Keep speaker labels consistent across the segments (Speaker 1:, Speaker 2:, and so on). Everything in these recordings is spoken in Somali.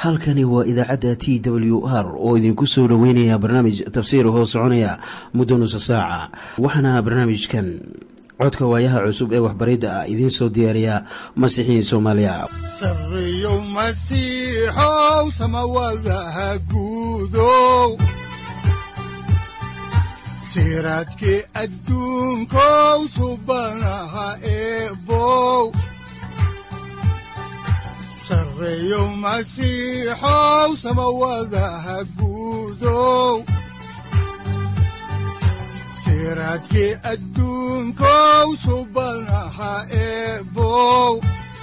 Speaker 1: halkani waa idaacadda t w r oo idinku soo dhoweynaya barnaamij tafsiir hoo soconaya muddo nusa saaca waxaana barnaamijkan codka waayaha cusub ee waxbaridda ah idiin soo diyaariya masiixiin soomaaliya
Speaker 2: sareyow masiixow samawadaha guudow siraadkii adduunkow subanaha eebow sareyow masiixow samawadaha guudow siraadkii adduunkow subanaha eebow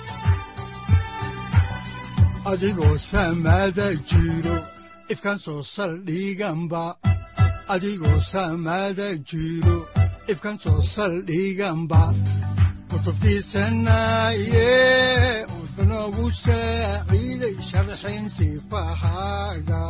Speaker 2: adigoo samada jiro ifkan soo saldhiganba adigoo samada jiro ifkan soo saldhiganba kutubtiisanaye udanogu saaciiday sharxin sifahaaga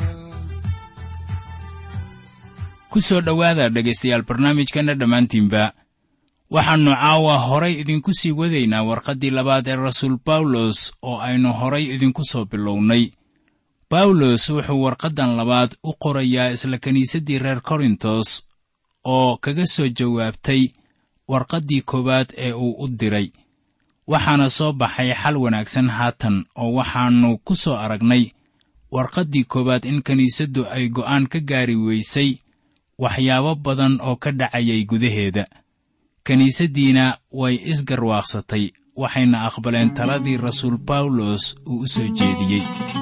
Speaker 3: ku soo dhowaada dhegaystayaal barnaamijkanna dhammaantiinba waxaannu caawa horay idinku sii wadaynaa warqaddii labaad ee rasuul bawlos oo aynu horay idinku soo bilownay bawlos wuxuu warqaddan labaad u qorayaa isla kiniisaddii reer korintos oo kaga soo jawaabtay warqaddii koowaad ee uu u diray waxaana soo baxay xal wanaagsan haatan oo waxaannu ku soo aragnay warqaddii koowaad in kiniisaddu ay go'aan ka gaari weysay waxyaabo badan oo ka dhacayay gudaheeda kiniisaddiina way isgarwaaqsatay waxayna aqbaleen taladii rasuul bawlos uu u soo jeediyey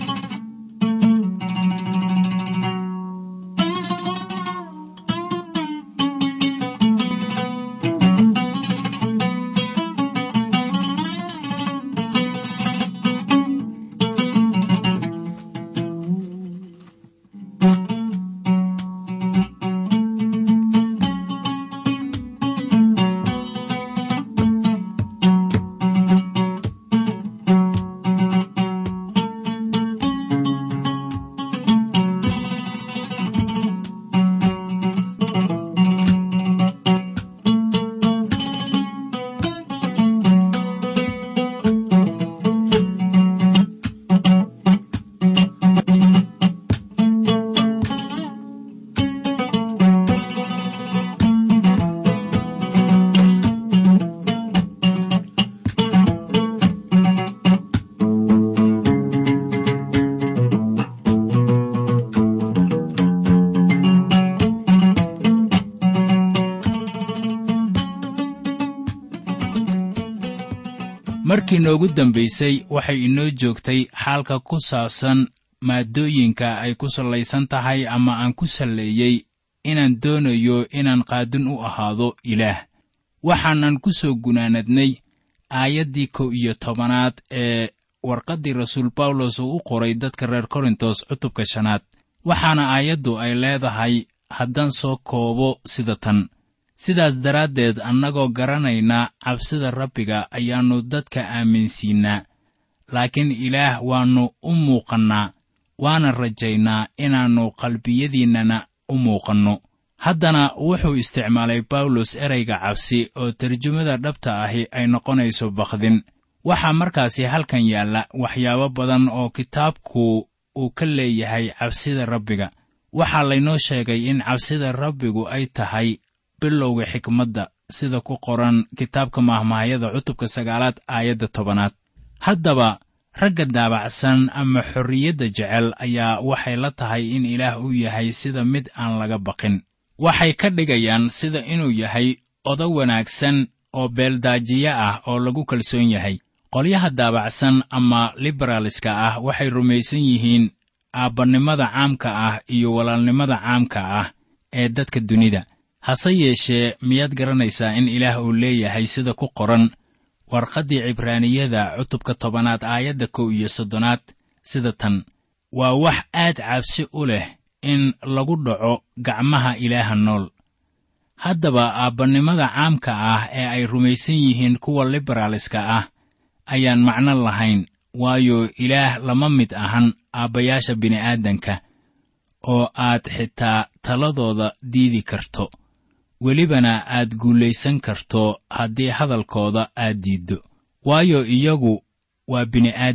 Speaker 3: markii noogu dambaysay waxay inoo joogtay xaalka ku saabsan maaddooyinka ay ku sallaysan tahay ama aan ku salleeyey inaan doonayo inaan qaadin u ahaado ilaah waxaanan ku soo gunaanadnay aayaddii kow iyo tobanaad ee warqaddii rasuul bawlos uu u qoray dadka reer korintos cutubka shanaad waxaana aayaddu ay leedahay haddaan soo koobo sida tan sidaas daraaddeed annagoo garanayna cabsida rabbiga ayaannu dadka aaminsiinnaa laakiin ilaah waannu u muuqannaa waana rajaynaa inaannu qalbiyadiinnana u muuqanno haddana wuxuu isticmaalay bawlos ereyga cabsi oo tarjumada dhabta ahi ay noqonayso bakdin waxaa markaasi halkan yaalla waxyaabo badan oo kitaabku uu ka leeyahay cabsida rabbiga waxaa laynoo sheegay in cabsida rabbigu ay tahay bilowga xikmadda sida ku qoran kitaabka mahmahyada cutubka sagaalaad aayadda tobanaad haddaba ragga daabacsan ama xorriyadda jecel ayaa waxay la tahay in ilaah uu yahay sida mid aan laga baqin waxay ka dhigayaan sida inuu yahay odo wanaagsan oo beeldaajiye ah oo lagu kalsoon yahay qolyaha daabacsan ama liberaaliska ah waxay rumaysan yihiin aabbannimada caamka ah iyo walaalnimada caamka ah ee dadka dunida hase yeeshee miyaad garanaysaa in ilaah uu leeyahay sida ku qoran warqaddii cibraaniyada cutubka tobanaad aayadda kow iyo soddonaad sida tan waa wax aad cabsi u leh in lagu dhaco gacmaha ilaaha nool haddaba aabbannimada caamka ah ee ay rumaysan yihiin kuwa liberaaliska ah ayaan macno lahayn waayo ilaah lama mid ahan aabbayaasha bini'aadanka oo aad xitaa taladooda diidi karto welibana aad guulaysan karto haddii hadalkooda aad diiddo waayo iyagu waa bini'aadan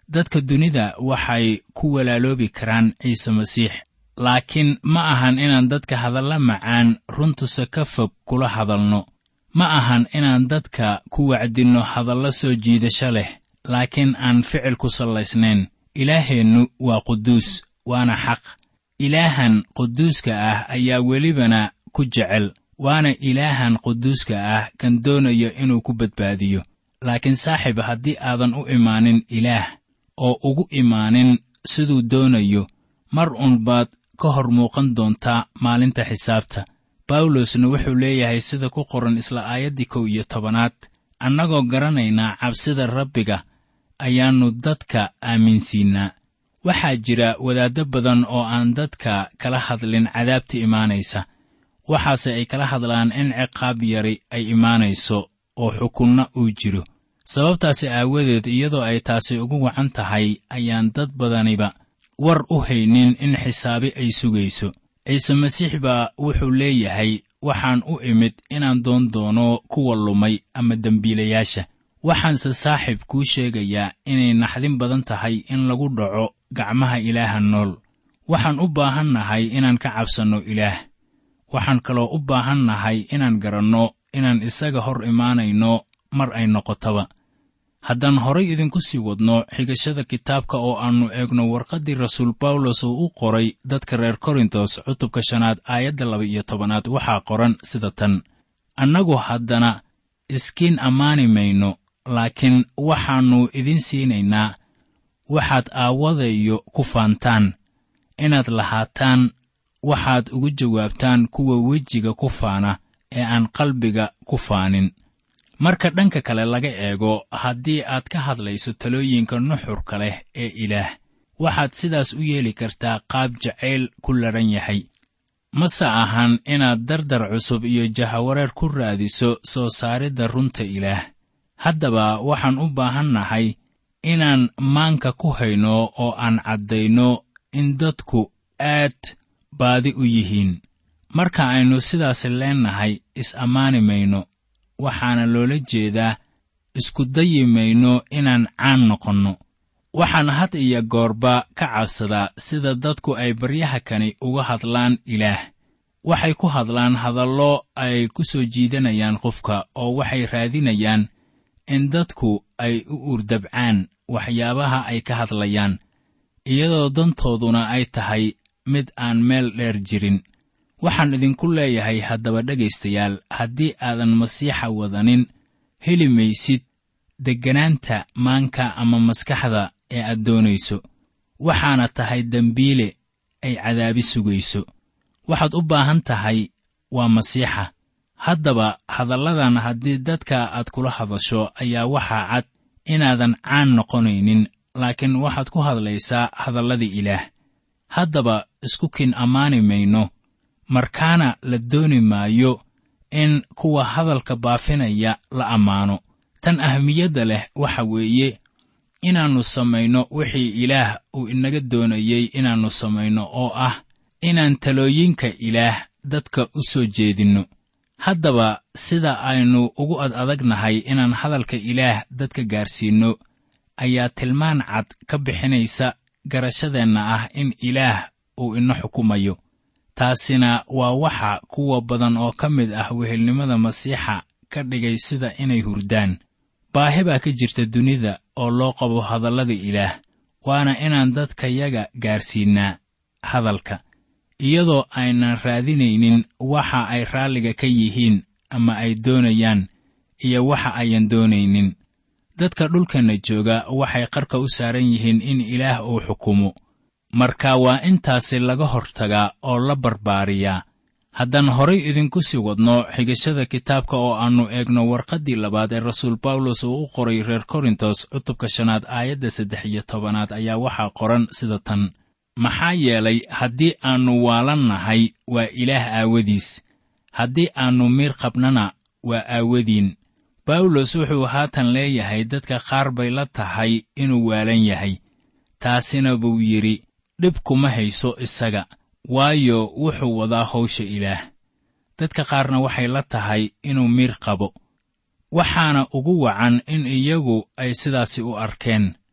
Speaker 3: dadka dunida waxay ku walaaloobi karaan ciise masiix laakiin ma ahan inaan dadka hadalla macaan runtusa ka fog kula hadalno ma ahan inaan dadka ku wacdinno hadallo soo jiidasho leh laakiin aan ficil ku sallaysnayn ilaaheennu waa quduus waana xaq ilaahan quduuska ah ayaa welibana ku jecel waana ilaahan quduuska ah kan doonayo inuu ku badbaadiyo laakiin saaxiib haddii aadan u imaanin ilaah oo ugu imaanin siduu doonayo mar uun baad ka hor muuqan doontaa maalinta xisaabta bawlosna wuxuu leeyahay sida ku qoran isla aayaddii kow iyo tobanaad annagoo garanaynaa cabsida rabbiga ayaannu dadka aaminsiinnaa waxaa jira wadaaddo badan oo aan dadka kala hadlin cadaabta imaanaysa waxaase ay kala hadlaan in ciqaab yari ay imaanayso oo xukunna uu jiro sababtaasi aawadeed iyadoo ay taasi ugu wacan tahay ayaan dad badaniba war u haynin in xisaabi ay sugayso ciise masiix baa wuxuu leeyahay waxaan u imid inaan doon doono kuwa lumay ama dembiilayaasha waxaanse saaxiib kuu sheegayaa inay naxdin badan tahay in lagu dhaco gacmaha ilaaha nool waxaan u baahan nahay inaan ka cabsanno ilaah waxaan kaloo u baahan nahay inaan garanno inaan isaga hor imaanayno mar ay noqotaba haddaan horay idinku sii wadno xigashada kitaabka oo aannu eegno warqaddii rasuul bawlos uu u qoray dadka reer korintos cutubka shanaad aayadda laba iyo tobanaad waxaa qoran sida tan annagu haddana iskiin ammaani mayno laakiin waxaannu idin siinaynaa waxaad aawadayo ku faantaan inaad lahaataan waxaad ugu jawaabtaan kuwa wejiga ku faana ee aan qalbiga ku faanin marka dhanka kale laga eego haddii aad ka hadlayso talooyinka nuxurka leh ee ilaah waxaad sidaas u yeeli kartaa qaab jacayl ku ladhan yahay mase ahan inaad dardar cusub iyo jahawareer ku raadiso soo saaridda runta ilaah haddaba waxaan u baahan nahay inaan maanka ku hayno oo aan caddayno in dadku aad baadi u yihiin marka aynu sidaas leennahay is-ammaani mayno waxaana loola jeedaa isku dayi mayno inaan caan noqonno waxaan had iyo goorba ka cabsadaa sida dadku ay baryaha kani uga hadlaan ilaah waxay ku hadlaan hadallo ay ku soo jiidanayaan qofka oo waxay raadinayaan in dadku ay u urdabcaan waxyaabaha ay ka hadlayaan iyadoo dantooduna ay tahay mid aan meel dheer jirin waxaan idinku leeyahay haddaba dhegaystayaal haddii aadan masiixa wadanin heli maysid degganaanta maanka ama maskaxda ee aad doonayso waxaana tahay dembiile ay cadaabi sugayso waxaad u baahan tahay waa masiixa haddaba hadalladan haddii dadka aad kula hadasho ayaa waxaa cad inaadan caan noqonaynin laakiin waxaad ku hadlaysaa hadalladii ilaah haddaba isku kin ammaani mayno markaana la dooni maayo in kuwa hadalka baafinaya la ammaano tan ahmiyadda leh waxa weeye inaannu samayno wixii ilaah uu inaga doonayey inaannu samayno oo ah inaan talooyinka ilaah dadka u soo jeedinno haddaba sida aynu ugu ad adagnahay inaan hadalka ilaah dadka gaarsiinno ayaa tilmaan cad ka bixinaysa garashadeenna ah in ilaah uu ina xukumayo taasina waa waxa kuwa badan oo ka mid ah wehelnimada masiixa ka dhigay sida inay hurdaan baahi baa ka jirta dunida oo loo qabo hadallada ilaah waana inaan dadkayaga gaarsiinnaa hadalka iyadoo aynan raadinaynin waxa ay raalliga ka yihiin ama ay doonayaan iyo waxa ayan doonaynin dadka dhulkanna jooga waxay qarka u saaran yihiin in ilaah uu xukumo marka waa intaasi laga hortagaa oo la barbaariyaa haddaan horay idinku sii wadno xigashada kitaabka oo aannu eegno warqaddii labaad ee rasuul bawlos uu u qoray reer korintos cutubka shanaad aayadda saddex iyo tobanaad ayaa waxaa qoran sida tan maxaa yeelay haddii aannu waalan nahay waa ilaah aawadiis haddii aannu miir qabnana waa aawadiin bawlos wuxuu haatan leeyahay dadka qaar bay la tahay inuu waalan yahay taasina buu yidhi dhib kuma hayso isaga waayo wuxuu wadaa hawsha ilaah dadka qaarna waxay la tahay inuu miir qabo waxaana ugu wacan in iyagu ay sidaasi u arkeen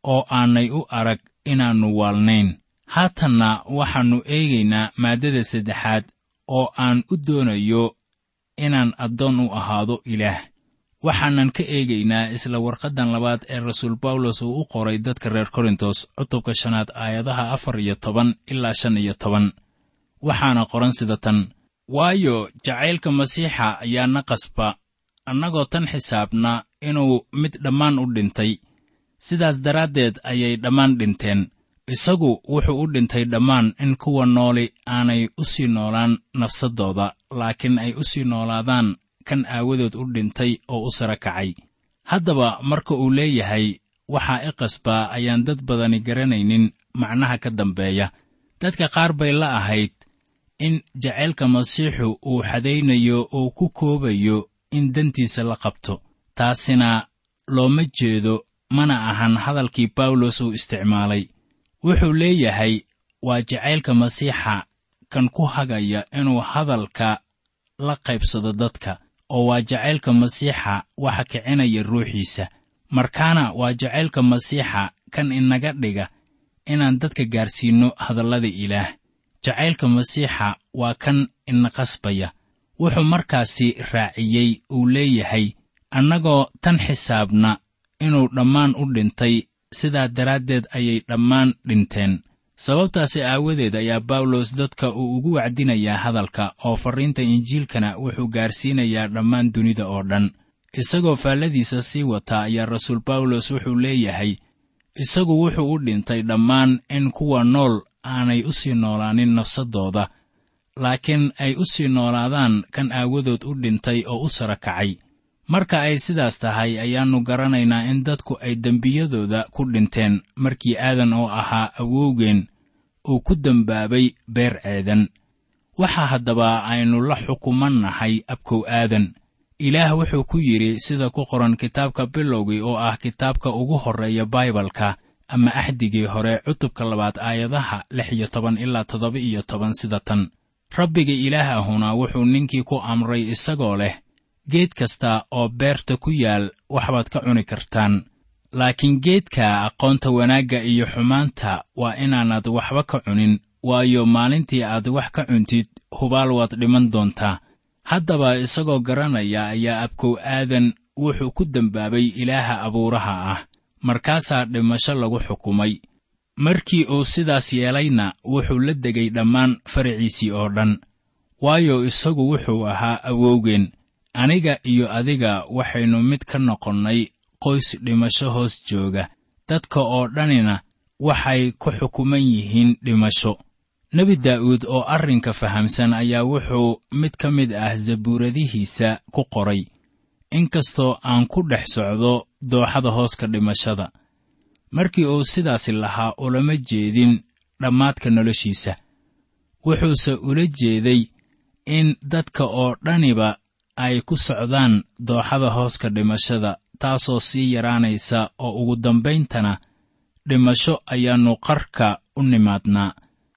Speaker 3: oo aanay u arag inaannu waalnayn haatanna waxaannu eegaynaa maaddada saddexaad oo aan u doonayo inaan addoon u ahaado ilaah waxaanan ka eegaynaa isla warqaddan labaad ee rasuul bawlos uu u qoray dadka reer korintos cutubka shanaad aayadaha afar iyo toban ilaa shan iyo toban waxaana qoran sida tan waayo jacaylka masiixa ayaa na qasba annagoo tan xisaabna inuu mid dhammaan u dhintay sidaas daraaddeed ayay dhammaan dhinteen isagu wuxuu u dhintay dhammaan in kuwa nooli aanay u sii noolaan nafsaddooda laakiin ay u sii noolaadaan kan aawadood u dhintay oo u sara kacay haddaba marka uu leeyahay waxaa i qasbaa ayaan dad badani garanaynin macnaha ka dambeeya dadka qaar bay la ahayd in jacaylka masiixu uu xadaynayo oo ku koobayo in dantiisa la qabto taasina looma jeedo mana ahan hadalkii bawlos uu isticmaalay wuxuu leeyahay waa jacaylka masiixa kan ku hagaya inuu hadalka la qaybsado dadka oo waa jacaylka masiixa waxa kicinaya ruuxiisa markaana waa jacaylka masiixa kan inaga dhiga inaan dadka gaarsiinno hadallada ilaah jacaylka masiixa waa kan ina qasbaya wuxuu markaasi raaciyey uu leeyahay annagoo tan xisaabna inuu dhammaan u dhintay sidaa daraaddeed ayay dhammaan dhinteen sababtaasi aawadeed ayaa bawlos dadka uu ugu wacdinayaa hadalka oo farriinta injiilkana wuxuu gaarsiinayaa dhammaan dunida oo dhan isagoo faalladiisa sii wata ayaa rasuul bawlos wuxuu leeyahay isagu wuxuu u dhintay dhammaan in kuwa nool aanay u sii noolaanin nafsaddooda laakiin ay u sii noolaadaan kan aawadood u dhintay oo u sara kacay marka ay sidaas tahay ayaannu garanaynaa in dadku ay dembiyadooda ku dhinteen markii aadan oo ahaa awowgeen uu ku dembaabay beer ceedan waxaa haddaba aynu la xukumannahay abkow aadan ilaah wuxuu ku yidhi sida ku qoran kitaabka bilowgii oo ah kitaabka ugu horreeya baibalka ama axdigii hore cutubka labaad aayadaha lix iyo toban ilaa toddoba iyo toban sida tan rabbiga ilaah ahuna wuxuu ninkii ku amray isagoo leh geed kasta oo beerta ku yaal waxbaad ka cuni kartaan laakiin geedka aqoonta wanaagga iyo xumaanta waa inaanad waxba ka cunin waayo maalintii aad wax ka cuntid hubaal waad dhiman doontaa haddaba isagoo garanaya ayaa abkow aadan wuxuu ku dembaabay ilaaha abuuraha ah markaasaa dhimasho lagu xukumay markii uu sidaas yeelayna wuxuu la degay dhammaan faraciisii oo dhan waayo isagu wuxuu ahaa awowgeen aniga iyo adiga waxaynu mid ka noqonnay qoys dhimasho hoos jooga dadka oo dhanina waxay ku xukuman yihiin dhimasho nebi daa'uud oo arrinka fahamsan ayaa wuxuu mid ka mid ah zabuuradihiisa ku qoray inkastoo aan ku dhex socdo dooxada hooska dhimashada markii uu sidaasi lahaa ulama jeedin dhammaadka noloshiisa wuxuuse ula jeeday in dadka oo dhaniba ay ku socdaan dooxada hooska dhimashada taasoo sii yaraanaysa oo ugu dambayntana dhimasho ayaannu qarka u nimaadnaa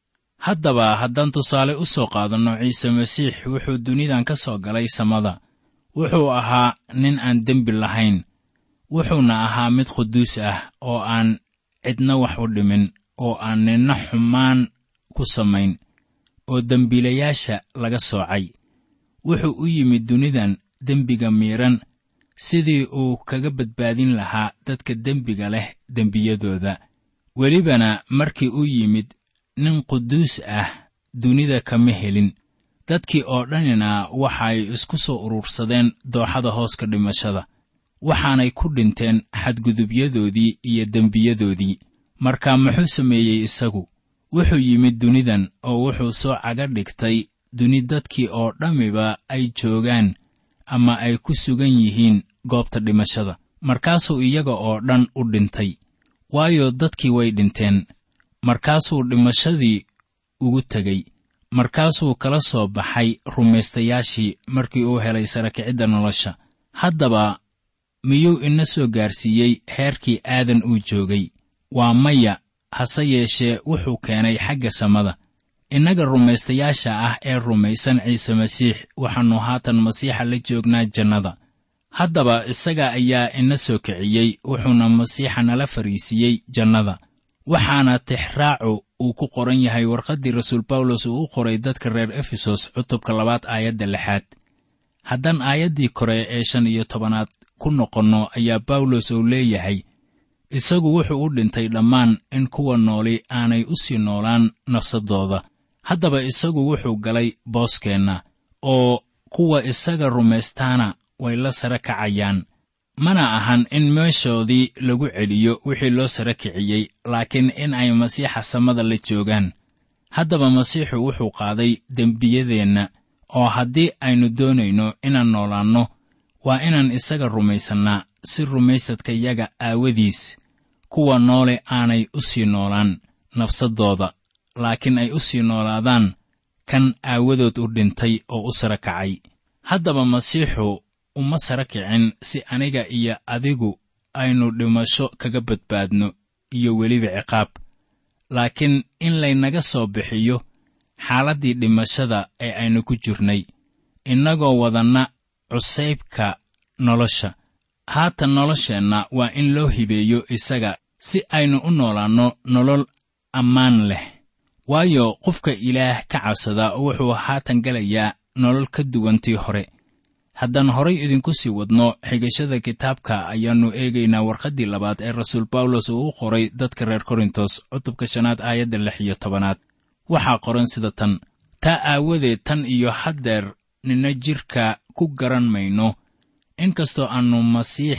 Speaker 3: haddaba haddaan tusaale u soo qaadanno ciise masiix wuxuu dunidan ka soo galay samada wuxuu ahaa nin aan dembi lahayn wuxuuna ahaa mid quduus ah oo aan cidna wax u dhimin oo aan ninna xumaan ku samayn oo dembiilayaasha laga soocay wuxuu u yimid dunidan dembiga miidhan sidii uu kaga badbaadin lahaa dadka dembiga leh dembiyadooda welibana markii u yimid nin quduus ah dunida kama helin dadkii oo dhanina waxay isku soo urursadeen dooxada hooska dhimashada waxaanay ku dhinteen xadgudubyadoodii iyo dembiyadoodii marka muxuu sameeyey isagu wuxuu yimid dunidan oo wuxuu soo caga dhigtay duni dadkii oo dhammiba ay joogaan ama ay ku sugan yihiin goobta dhimashada markaasuu iyaga oo dhan u dhintay waayo dadkii way dhinteen markaasuu dhimashadii ugu tegey markaasuu kala soo baxay rumaystayaashii markii uu helay sarakicidda nolosha haddaba miyuu ina soo gaarsiiyey heerkii aadan uu joogay waa maya hase yeeshee wuxuu keenay xagga samada innaga rumaystayaasha ah ee rumaysan ciise masiix waxaannu haatan masiixa la joognaa jannada haddaba isaga ayaa ina soo kiciyey wuxuuna masiixa nala fariisiiyey jannada waxaana tixraacu uu ku qoran yahay warqaddii rasuul bawlos uu u qoray dadka reer efesos cutubka labaad aayadda lixaad haddaan aayaddii kore ee shan iyo tobanaad ku noqonno ayaa bawlos uu leeyahay isagu wuxuu u dhintay dhammaan in kuwa nooli aanay u sii noolaan nafsaddooda haddaba isagu wuxuu galay booskeenna oo kuwa isaga rumaystaana way la sare kacayaan mana ahan in meeshoodii lagu celiyo wixii loo sare kiciyey laakiin in ay masiixa samada la joogaan haddaba masiixu wuxuu qaaday dembiyadeenna oo haddii aynu doonayno inaan noolaanno waa inaan isaga rumaysannaa si rumaysadkayaga aawadiis kuwa noole aanay u sii noolaan nafsaddooda laakiin ay u sii noolaadaan kan aawadood u dhintay oo u sara kacay haddaba masiixu uma sara kicin si aniga iyo adigu aynu dhimasho kaga badbaadno iyo weliba ciqaab laakiin in laynaga soo bixiyo xaaladdii dhimashada ee aynu ku jirnay innagoo wadanna cusaybka nolosha haatan nolosheenna waa in loo hibeeyo isaga si aynu u noolaanno nolol ammaan leh waayo qofka ilaah ka cabsada wuxuu haatan gelayaa nolol ka duwantii hore haddaan horay idinku sii wadno xigashada kitaabka ayaannu eegaynaa warqaddii labaad ee rasuul bawlos uu u qoray dadka reer korintos cutubka shanaad aayadda lix iyo tobanaad waxaa qoran sida tan taa aawadeed tan iyo haddeer nina jidhka ku garan mayno inkastoo aannu masiix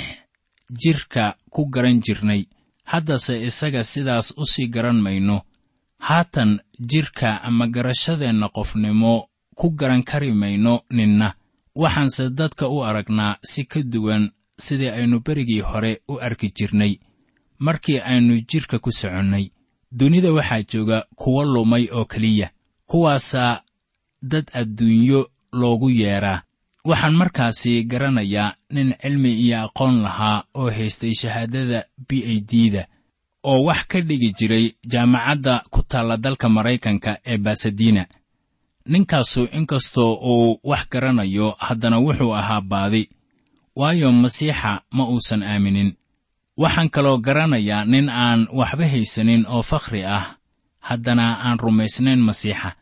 Speaker 3: jidhka ku garan jirnay haddase isaga sidaas u sii garan mayno haatan jidhka ama garashadeenna qofnimo ku garan kari mayno ninna waxaanse dadka u aragnaa si ka duwan sidii aynu berigii hore u arki jirnay markii aynu jidhka ku soconnay dunida waxaa jooga kuwo lumay oo keliya kuwaasaa dad adduunyo loogu yeedhaa waxaan markaasi garanayaa nin cilmi iyo aqoon lahaa oo haystay shahaadada b a d-da oo wax ka dhigi jiray jaamacadda ku taalla dalka maraykanka ee basadina ninkaasu inkastoo uu wax garanayo haddana wuxuu ahaa baadi waayo masiixa ma uusan aaminin waxaan kaloo garanayaa nin aan waxba haysanin oo fakhri ah haddana aan rumaysnayn masiixa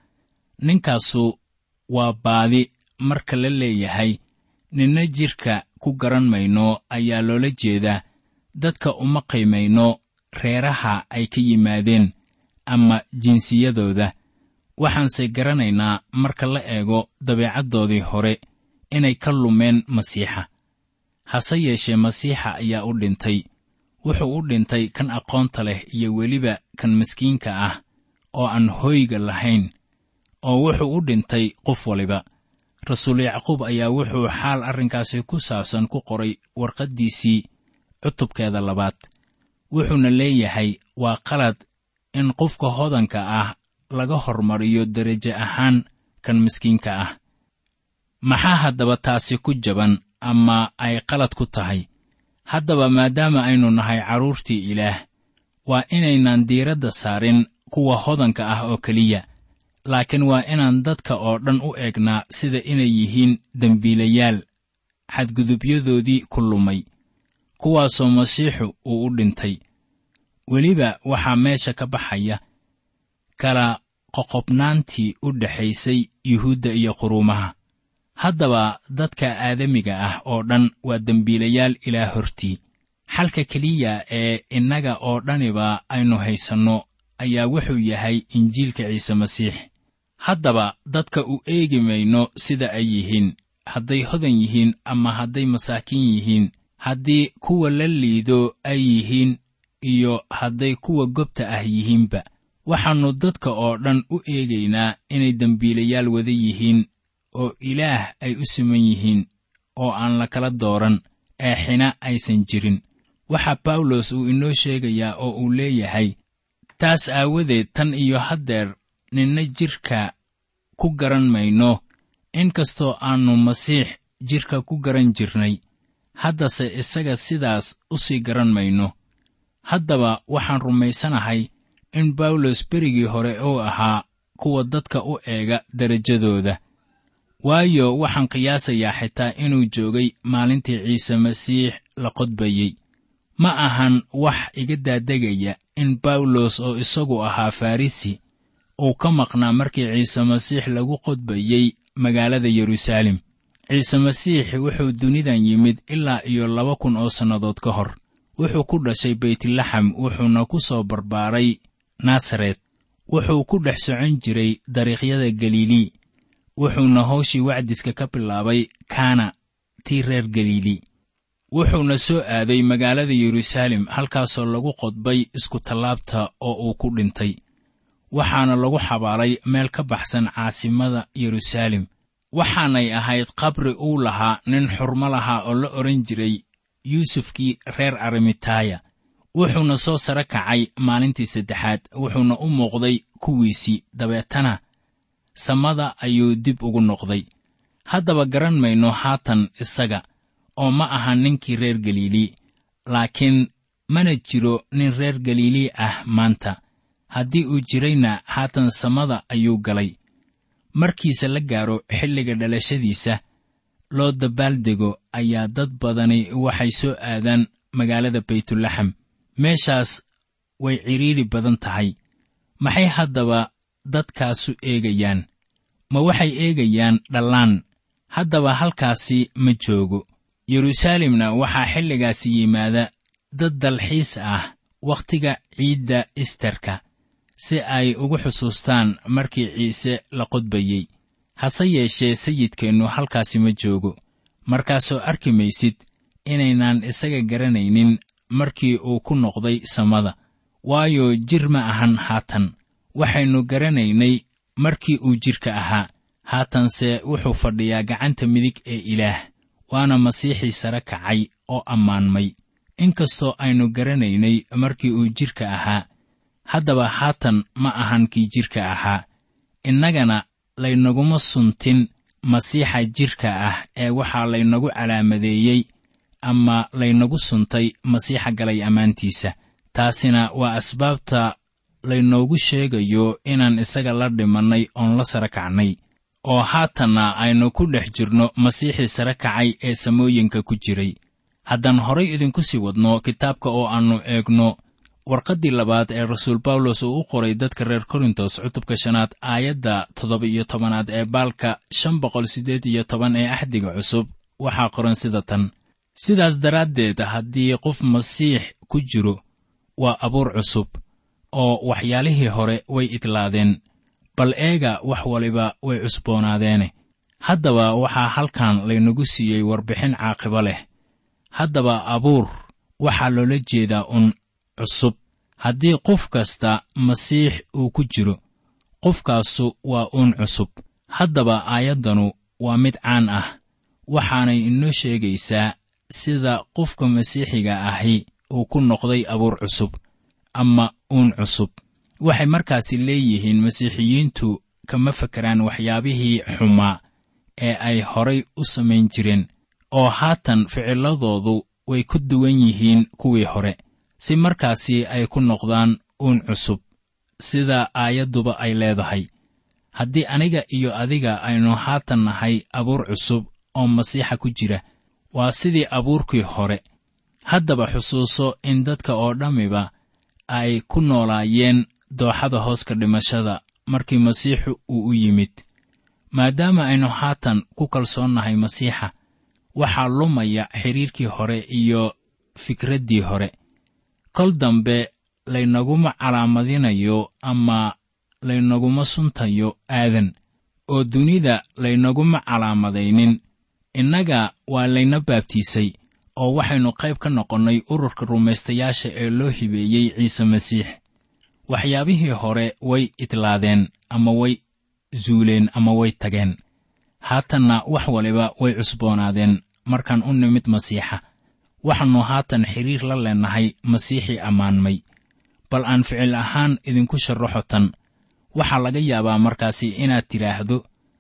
Speaker 3: ninkaasu waa baadi marka la leeyahay ninna jidhka ku garan mayno ayaa loola jeedaa dadka uma qiimayno reeraha ay ka yimaadeen ama jinsiyadooda waxaanse garanaynaa marka la eego dabeecaddoodii hore inay ka lumeen masiixa hase yeeshee masiixa ayaa u dhintay wuxuu u dhintay kan aqoonta leh iyo weliba kan miskiinka ah oo aan hoyga lahayn oo wuxuu u dhintay qof waliba rasuul yacquub ayaa wuxuu xaal arrinkaasi ku saabsan ku qoray warqaddiisii cutubkeeda labaad wuxuuna leeyahay waa qalad in qofka hodanka ah laga hormariyo derajo ahaan kan miskiinka ah maxaa haddaba taasi ku jaban ama ay qalad ku tahay haddaba maadaama aynu nahay carruurtii ilaah waa inaynaan diiradda saarin kuwa hodanka ah oo keliya laakiin waa inaan dadka oo dhan u eegnaa sida inay yihiin dembiilayaal xadgudubyadoodii ku lumay kuwaasoo masiixu uu u dhintay weliba waxaa meesha ka baxaya kala qoqobnaantii u dhexaysay yuhuudda iyo quruumaha haddaba dadka aadamiga ah oo dhan waa dembiilayaal ilaa hortii xalka keliya ee innaga oo dhaniba aynu haysanno ayaa wuxuu yahay injiilka ciise masiix haddaba dadka u eegi mayno sida ay yihiin hadday hodan yihiin ama hadday masaakiin yihiin haddii kuwa la liido ay yihiin iyo hadday kuwa gobta ah yihiinba waxaannu dadka oo dhan u eegaynaa inay dembiilayaal wada yihiin oo ilaah ay u siman yihiin oo aan la kala dooran ee xina aysan jirin waxaa bawlos uu inoo sheegayaa oo uu leeyahay taas aawadeed tan iyo haddeer ninna jidhka ku garan mayno inkastoo aannu masiix jidhka ku garan jirnay haddase isaga sidaas u sii garan mayno haddaba waxaan rumaysanahay in bawlos berigii hore uu ahaa kuwa dadka u eega derajadooda waayo waxaan qiyaasayaa xitaa inuu joogay maalintii ciise masiix la qodbayey ma ahan wax iga daadegaya in bawlos oo isagu ahaa farrisi uu ka maqnaa markii ciise masiix lagu qodbayey magaalada yeruusaalem ciise masiix wuxuu dunidan yimid ilaa iyo laba kun oo sannadood ka hor wuxuu ku dhashay beytlaxam wuxuuna ku soo barbaaray nasaret wuxuu ku dhex socon jiray dariiqyada galilii wuxuuna hawshii wacdiska ka bilaabay kaana tii reer galilii wuxuuna soo aaday magaalada yeruusaalem halkaasoo lagu qodbay iskutallaabta oo uu ku dhintay waxaana lagu xabaalay meel ka baxsan caasimada yeruusaalem waxaanay ahayd qabri uu lahaa nin xurmo lahaa oo la odhan jiray yuusufkii reer arimitaaya wuxuuna soo sare kacay maalintii saddexaad wuxuuna u muuqday kuwiisii dabeetana samada ayuu dib ugu noqday haddaba garan mayno haatan isaga oo ma aha ninkii reer galilii laakiin mana jiro nin reer galilii ah maanta haddii uu jirayna haatan samada ayuu galay markiise la gaaro xilliga dhalashadiisa loo dabaaldego ayaa dad badani waxay soo aadaan magaalada baytulaxam meeshaas way cidhiidhi badan tahay maxay haddaba dadkaasu eegayaan ma waxay eegayaan dhallaan haddaba halkaasi ma joogo yeruusaalemna waxaa xilligaasi yimaada dad dalxiis ah wakhtiga ciidda isterka si ay ugu xusuustaan markii ciise la qodbayey hase yeeshee sayidkeennu halkaasi ma joogo markaasoo arki maysid inaynaan isaga garanaynin markii uu ku noqday samada waayo jir ma ahan haatan waxaynu garanaynay markii uu jidhka ahaa haatanse wuxuu fadhiyaa gacanta midig ee ilaah waana masiixii sare kacay oo ammaanmay inkastoo aynu garanaynay markii uu jidhka ahaa haddaba haatan ma ahan kii jidhka ahaa innagana laynaguma suntin masiixa jidhka ah ee waxaa laynagu calaamadeeyey ama laynagu suntay masiixa galay ammaantiisa taasina waa asbaabta laynoogu sheegayo inaan isaga la dhimannay oon la sare kacnay oo haatanna aynu ku dhex jirno masiixii sare kacay ee samooyinka ku jiray haddaan horay idinku sii wadno kitaabka oo aannu eegno warqaddii labaad ee rasuul bawlos uu u qoray dadka reer korintos cutubka shanaad aayadda toddoba iyo tobanaad ee baalka shan boqol siddeed iyo toban ee axdiga cusub waxaa qoran sida tan sidaas daraaddeed haddii qof masiix ku jiro waa abuur cusub oo waxyaalihii hore way idlaadeen bal eega wax waliba way cusboonaadeene haddaba waxaa halkan laynagu siiyey warbixin caaqibo leh haddaba abuur waxaa loola jeedaa un cusub haddii qof kasta masiix uu ku jiro qofkaasu waa uun cusub haddaba aayaddanu waa mid caan ah waxaanay inoo sheegaysaa sida qofka masiixiga ahi uu ku noqday abuur cusub ama uun cusub waxay markaasi leeyihiin masiixiyiintu kama fakeraan waxyaabihii xumaa ee ay horay u samayn jireen oo haatan ficilladoodu way ku duwan yihiin kuwii hore si markaasi ay ku noqdaan uun cusub sida aayadduba ay leedahay haddii aniga iyo adiga aynu haatan nahay abuur cusub oo masiixa ku jira waa sidii abuurkii hore haddaba xusuuso in dadka oo dhammiba ay ku noolaayeen dooxada hooska dhimashada markii masiixu uu u yimid maadaama aynu haatan ku kalsoonnahay masiixa waxaa lumaya xidhiirkii hore iyo fikraddii hore kol dambe laynaguma calaamadinayo ama laynaguma suntayo aadan oo dunida laynaguma calaamadaynin innaga waa layna baabtiisay oo waxaynu qayb ka noqonnay ururka rumaystayaasha ee loo hibeeyey ciise masiix waxyaabihii hore way idlaadeen ama way zuuleen ama way tageen haatanna wax waliba way cusboonaadeen markaan u nimid masiixa waxaannu haatan xidhiir la leennahay masiixii ammaanmay bal aan ficil ahaan idinku sharraxo tan waxaa laga yaabaa markaasi inaad tidhaahdo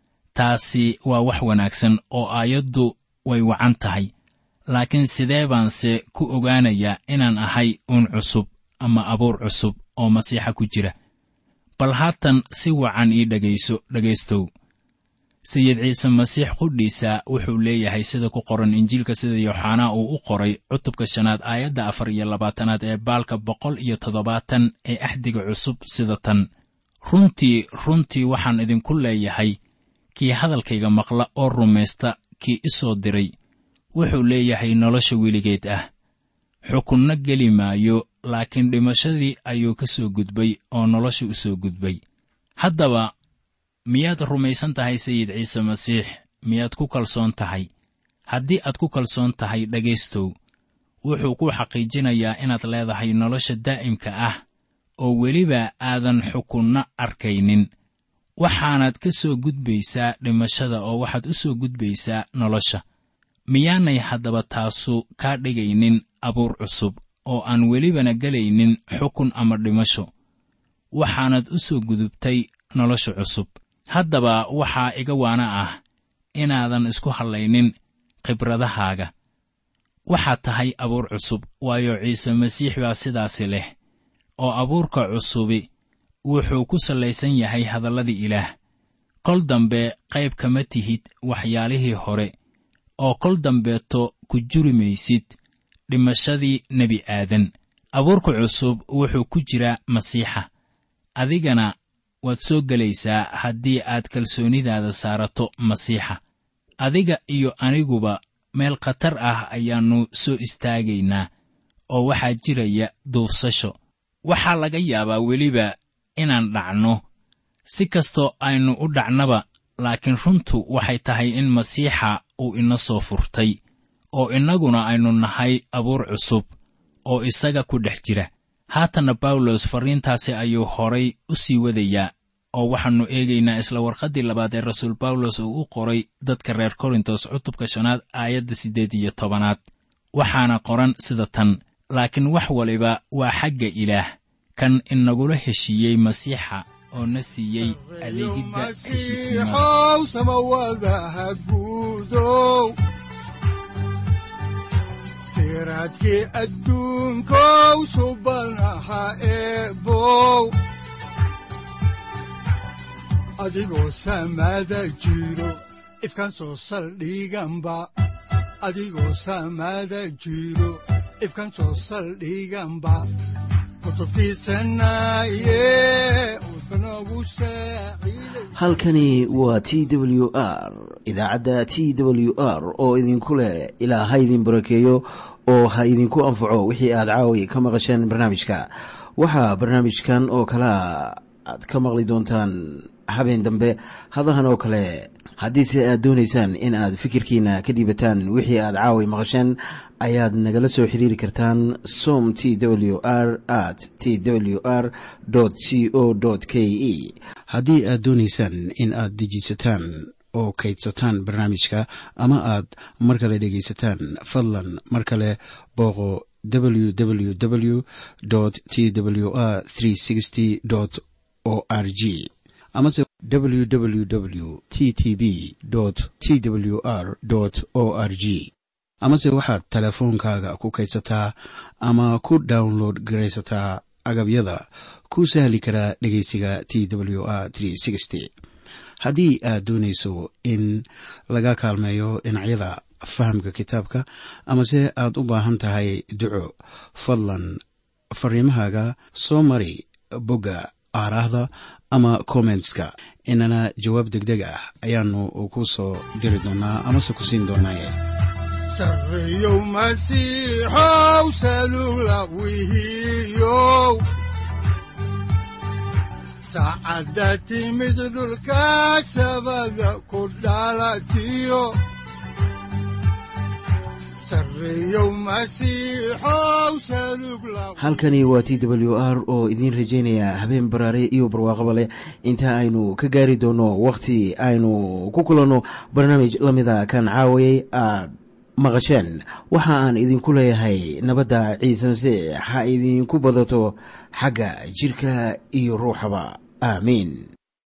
Speaker 3: taasi waa wax wanaagsan oo aayaddu way wacan tahay laakiin sidee baanse ku ogaanayaa inaan ahay uun cusub ama abuur cusub oo masiixa ku jira bal haatan si wacan ii dhegayso dhegaystow sayid ciise masiix qudhiisa wuxuu leeyahay sida ku qoran injiilka sida yooxanaa uu u qoray cutubka shanaad aayadda afar iyo labaatanaad ee baalka boqol iyo toddobaatan ee axdiga cusub sida tan runtii runtii waxaan idinku leeyahay kii hadalkayga maqla oo rumaysta kii i soo diray wuxuu leeyahay nolosha weligeed ah xukunno geli maayo laakiin dhimashadii ayuu ka soo gudbay oo nolosha u soo gudbay haddaba miyaad rumaysan tahay sayid ciise masiix miyaad ku kalsoon tahay haddii aad ku kalsoon tahay dhegaystow wuxuu ku xaqiijinayaa inaad leedahay nolosha daa'imka ah oo weliba aadan xukunno arkaynin waxaanaad ka soo gudbaysaa dhimashada oo waxaad u soo gudbaysaa nolosha miyaanay haddaba taasu kaa dhigaynin abuur cusub oo aan welibana gelaynin xukun ama dhimasho waxaanad u soo gudubtay nolosha cusub haddaba waxaa iga waana ah inaadan isku hadlaynin khibradahaaga waxaad tahay abuur cusub waayo ciise masiix baa sidaasi leh oo abuurka cusubi wuxuu ku sallaysan yahay hadalladii ilaah kol dambe qayb kama tihid waxyaalihii hore oo kol dambeeto ku juri maysid dhimashadii nebi aadan abuurka cusub wuxuu ku jiraa masiixa adigana waad soo gelaysaa haddii aad kalsoonidaada saarato masiixa adiga iyo aniguba meel khatar ah ayaannu soo istaagaynaa oo waxaa jiraya duufsasho waxaa laga yaabaa weliba inaan dhacno si kastoo aynu u dhacnaba laakiin runtu waxay tahay in masiixa uu ina soo furtay oo innaguna aynu nahay abuur cusub oo isaga ku dhex jira haatanna bawlos farriintaasi ayuu horay u sii wadayaa oo waxaannu eegaynaa isla warqaddii labaad ee rasuul bawlos uu u qoray dadka reer korintos cutubka shanaad aayadda siddeed iyo tobanaad waxaana qoran sida tan laakiin wax waliba waa xagga ilaah kan inagula heshiiyey masiixa oo na siiyey adeegidda heshiisnimada
Speaker 2: masiixow samawadaha guudow siraadkii adduunkow subanaha eebow adigoo samada jiro ifkan soo saldhiganba adigoo samada jiro ifkan soo saldhiganba kutubtiisanaye udbanogu saaciiday
Speaker 1: halkani waa t w r idaacadda t w r oo idinku leh ilaa ha idin barakeeyo oo ha idinku anfaco wixii aad caawi ka maqasheen barnaamijka waxaa barnaamijkan oo kalea aad ka maqli doontaan habeen dambe hadahan oo kale haddiise aad doonaysaan in aad fikirkiina ka dhiibataan wixii aad caawi maqasheen ayaad nagala soo xiriiri kartaan som t w r at t w r c o k e haddii aad doonaysaan in aad dejiisataan oo kaydsataan barnaamijka ama aad mar kale dhegaysataan fadlan mar kale booqo www t w r o r g amase www t t b t w r o r g amase waxaad teleefoonkaaga ku kaydsataa ama ku download garaysataa agabyada ku sahli karaa dhegeysiga t w r haddii aad doonayso in laga kaalmeeyo dhinacyada fahamka kitaabka amase aad u baahan tahay duco fadlan fariimahaaga soo mari bogga aaraahda ama kommentska inana jawaab deg deg ah ayaanu ku soo diri doonaa amase ku siin doonaaye
Speaker 2: sarreyow masiixow salula wihiyow saacadda timid dhulka sabada ku dhalatiyo sarreyow masiixow salug la
Speaker 1: halkani waa t w r oo idiin rajaynaya habeen baraare iyo barwaaqaba leh inta aynu ka gaari doono wakhti aynu ku kulanno barnaamij la mida kan caawayay aad maqasheen waxa aan idinku leeyahay nabadda ciise masiix ha idinku badato xagga jidhka iyo ruuxaba aamiin